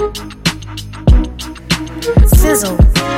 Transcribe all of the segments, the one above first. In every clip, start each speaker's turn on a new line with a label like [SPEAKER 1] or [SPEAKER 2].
[SPEAKER 1] Sizzle.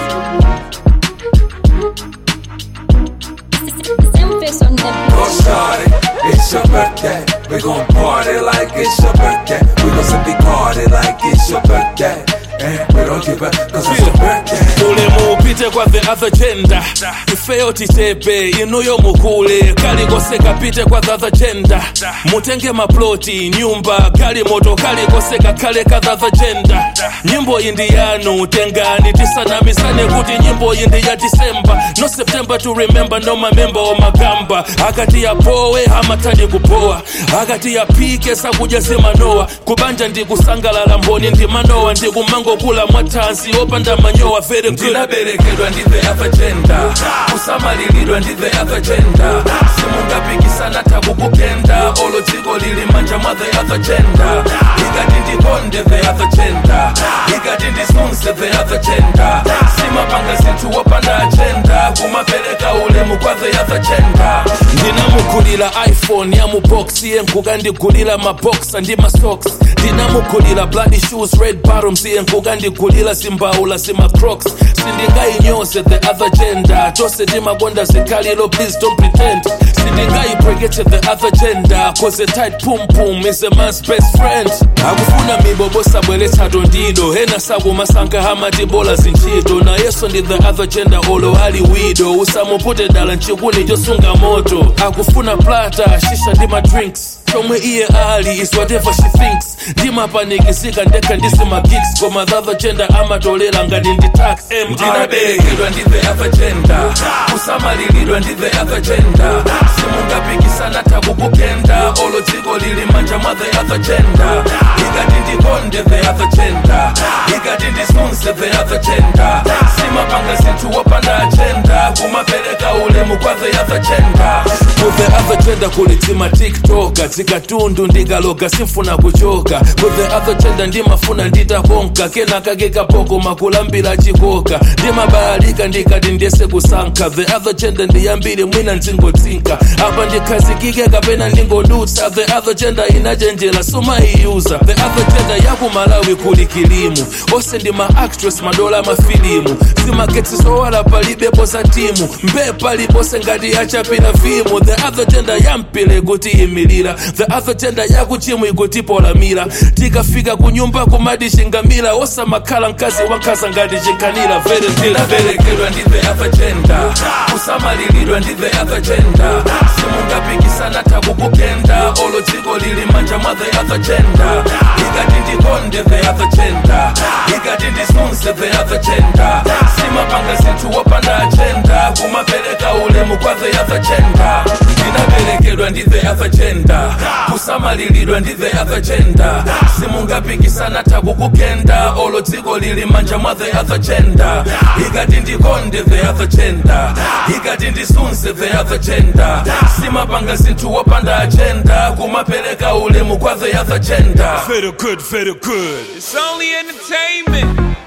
[SPEAKER 2] Face on the
[SPEAKER 3] Go shawty, it's your birthday. We gon' party like it's your birthday. We gon' simply party like it's your birthday. And we don't give up cause it's your birthday.
[SPEAKER 4] ulemu upite kwa the other gender ifeyo titepe inuyo mukule kalikose kapite kwa the other gender mutenge maploti nyumba kali moto kalikose kakhale ka the other gender nyimbo iyi ndi yanu tengani tisanamisane kuti nyimbo iyi ndi ya disemba no september to remember no mamemba omagamba akati yapowe amatadi kupowa akati yapike sakudya zimanowa kubanja ndikusangalala mboni ndi manowa ndikumangokula mwathanzi opanda manyowa very good
[SPEAKER 3] ndinaberekedwa ndi the other gender kusamalilidwa ndi the other gender simungapikisana takukukenda olo dziko lili manja mwa the other gender ikati ndikonde the other gender ikati ndisunse the other gender simapanga zinthu wopanda agenda kumapereka ulemu kwa the other gender
[SPEAKER 4] ndinamugulira iphone ya muboksi yenkukandigulira maboxa ndi masocks ndinamugulira bloody shoes red bottoms yenkukandigulira zimbaula zimacrocs sindingayinyose the other gender chose timakonda zikhalilo please don't pretend sindingayibrekete the other gender cause a tight pum pum is a man's best friend akufuna mibobo sabweretsa tondido hena sakumasankha hamatibola zintchito nayeso ndi the other gender olo ali wido usamupute dala nchikuni chosunga moto akufuna plata shisha ndi madrinks chomwe iye ali is whatever she thinks ndimapanikizika ndekha ndisimagiks koma the other gender amatolera ngati ndi tax mr
[SPEAKER 3] ndinaberekedwa ndi the other gender kusamalilidwa ndi the other gender simungapikisana takukukenda olo dziko lili manja mwa the other gender ikati ndikonde the other gender ikati ndisunse the other gender simapanga zinthu wopanda agenda kumapereka ulemu kwa the other gender
[SPEAKER 4] ku the other gender kuli tima tiktoka zikatundu ndikaloga simfuna kuchoka ku the other gender ndimafuna nditakonka kenaka kekapoko makulambira chikoka ndimabalalika ndikati ndiyese kusankha the other gender ndiyambiri mwina ndingotsinka apa ndikhazikike kapena ndingodutsa the other gender inachenjera sumaiyuza the other gender yakumalawi kuli kilimu ose ndi ma actress madola mafilimu zimaketsi zowala palibepo za timu mbee palipose ngati achapira vimu the other gender yampile kuti imilira the other gender yakuchimu ikutipolamira tikafika kunyumba kumati chingamira osamakhala mkazi wankhaza ngati chinkhanira very deal
[SPEAKER 3] ndinaberekedwa ndi the other gender kusamalilidwa ndi the other gender simungapikisana takukukenda olo dziko lili manja mwa the other gender ikati ndikonde the other gender ikati ndisunse the other gender simapanga zinthu wopanda agenda kumapereka ulemu kwa the other gender ndinaberekedwa ndi the other gender kusamalilidwa ndi the other gender simungapikisana takukukenda olo dziko lili manja mwa the other gender ikati ndikonde the other gender ikati ndisunse the other gender simapanga zinthu wopanda agenda kumapereka ulemu kwa the other gender
[SPEAKER 4] very good very good
[SPEAKER 5] It's only entertainment.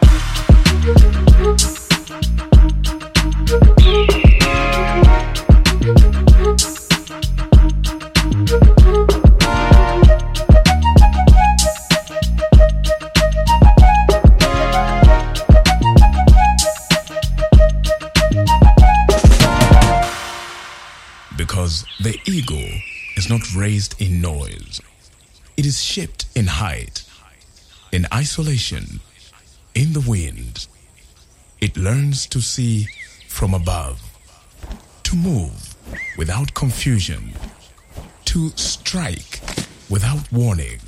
[SPEAKER 6] Because the ego is not raised in noise, it is shaped in height, in isolation, in the wind. It learns to see from above, to move without confusion, to strike without warning.